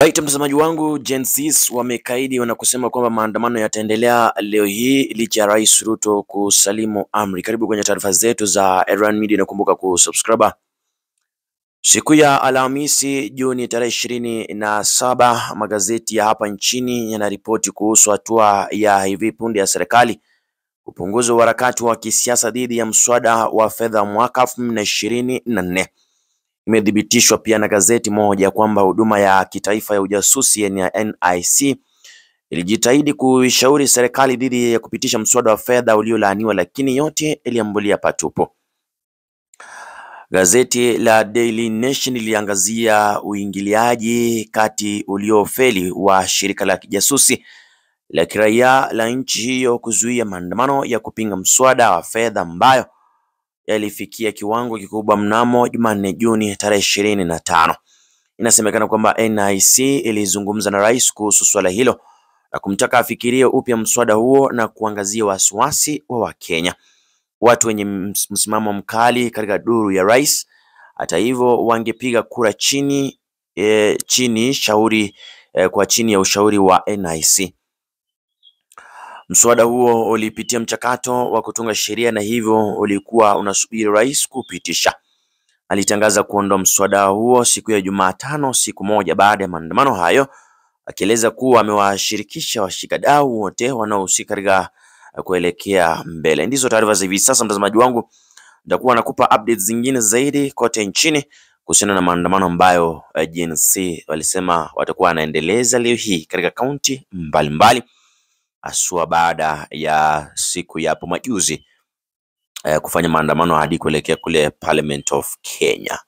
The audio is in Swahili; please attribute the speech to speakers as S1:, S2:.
S1: Right, mtazamaji wangu, Gen Zs wamekaidi na kusema kwamba maandamano yataendelea leo hii licha ya Rais Ruto kusalimu amri. Karibu kwenye taarifa zetu za Erwan Media, nakumbuka kusubscribe. Siku ya Alhamisi Juni tarehe ishirini na saba magazeti ya hapa nchini yanaripoti kuhusu hatua ya hivi punde ya serikali kupunguza uharakati wa kisiasa dhidi ya mswada wa fedha mwaka elfu mbili na ishirini na nne. Imethibitishwa pia na gazeti moja kwamba huduma ya kitaifa ya ujasusi ya NIC ilijitahidi kuishauri serikali dhidi ya kupitisha mswada wa fedha uliolaaniwa, lakini yote iliambulia patupu. Gazeti la Daily Nation liliangazia uingiliaji kati uliofeli wa shirika la kijasusi la kiraia la nchi hiyo kuzuia maandamano ya kupinga mswada wa fedha ambayo yalifikia kiwango kikubwa mnamo Jumanne Juni tarehe ishirini na tano. Inasemekana kwamba NIC ilizungumza na rais kuhusu suala hilo na kumtaka afikirie upya mswada huo na kuangazia wasiwasi wa Wakenya, watu wenye msimamo mkali katika duru ya rais. Hata hivyo, wangepiga kura chini e, chini shauri e, kwa chini ya ushauri wa NIC. Mswada huo ulipitia mchakato wa kutunga sheria na hivyo ulikuwa unasubiri rais kupitisha. Alitangaza kuondoa mswada huo siku ya Jumatano, siku moja baada ya maandamano hayo, akieleza kuwa amewashirikisha washikadau wote wanaohusika katika kuelekea mbele. Ndizo taarifa za hivi sasa, mtazamaji wangu, nitakuwa nakupa updates zingine zaidi kote nchini kuhusiana na maandamano ambayo Gen Z walisema watakuwa wanaendeleza leo hii katika kaunti mbalimbali haswa baada ya siku ya hapo majuzi eh, kufanya maandamano hadi kuelekea kule Parliament of Kenya.